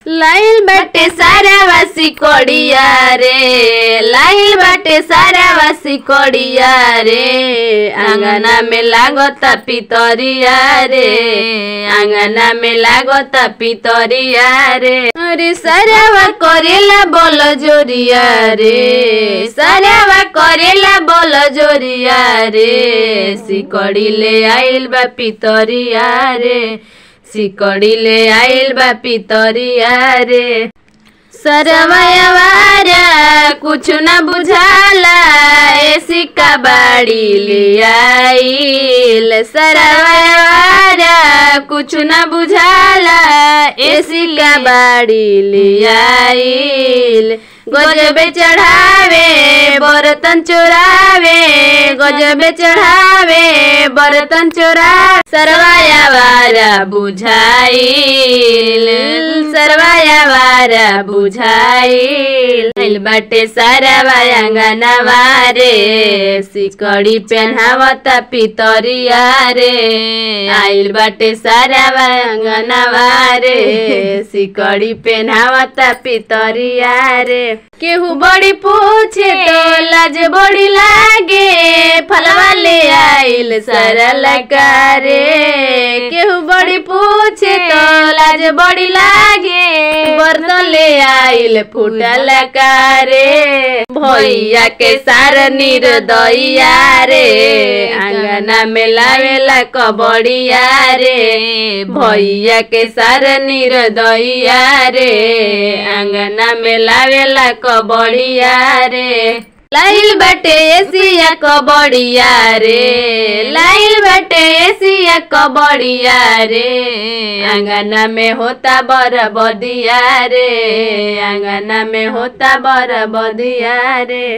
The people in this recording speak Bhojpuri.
लाइल बाटे सारा वासी कोड़िया रे लाइल बाटे सारा वासी कोड़िया रे आंगना में लागता पितरिया रे आंगना में लागता पितरिया रे अरे सारावा करेला बोल जोरिया रे सारावा करेला बोल जोरिया रे सिकड़ी ले आइल बा पितरिया रे सिकड़ी ले आइल बा पितरिया रे सरवयवारा कुछ न बुझाला ए सिक्का बाड़ी ले आइल सरवयवारा कुछ न बुझाला ए सिक्का बाड़ी ले आइल गजबे चढ़ावे बर्तन चोरावे गजबे चढ़ावे बर्तन चोरा सरवाया वारा बुझाइल सरवाया वारा बुझाइल आइल बाटे सारा वायांगना वारे सिकड़ी पेन्हावता पितरिया रे आइल बाटे सारा वायांगना वारे सिकड़ी पेन्हावता पितरिया रे केहू बड़ी पूछे तो लाज बड़ी लागे फलवा ले आइल सारा लकारे केहू बड़ी पूछे तो लाज बड़ी लागे बर्तन ले आइल फूटा लकारे भैया के सार निर्दया रे आंगना में लावेला कबड़िया रे भैया के सार निर्दया रे आंगना में लावेला कबड़िया रे लाइल बटे एसिया कबड़िया रे लाइल बटे एसिया कबड़िया रे आंगना में होता बर बदिया रे आंगना में होता बर बदिया रे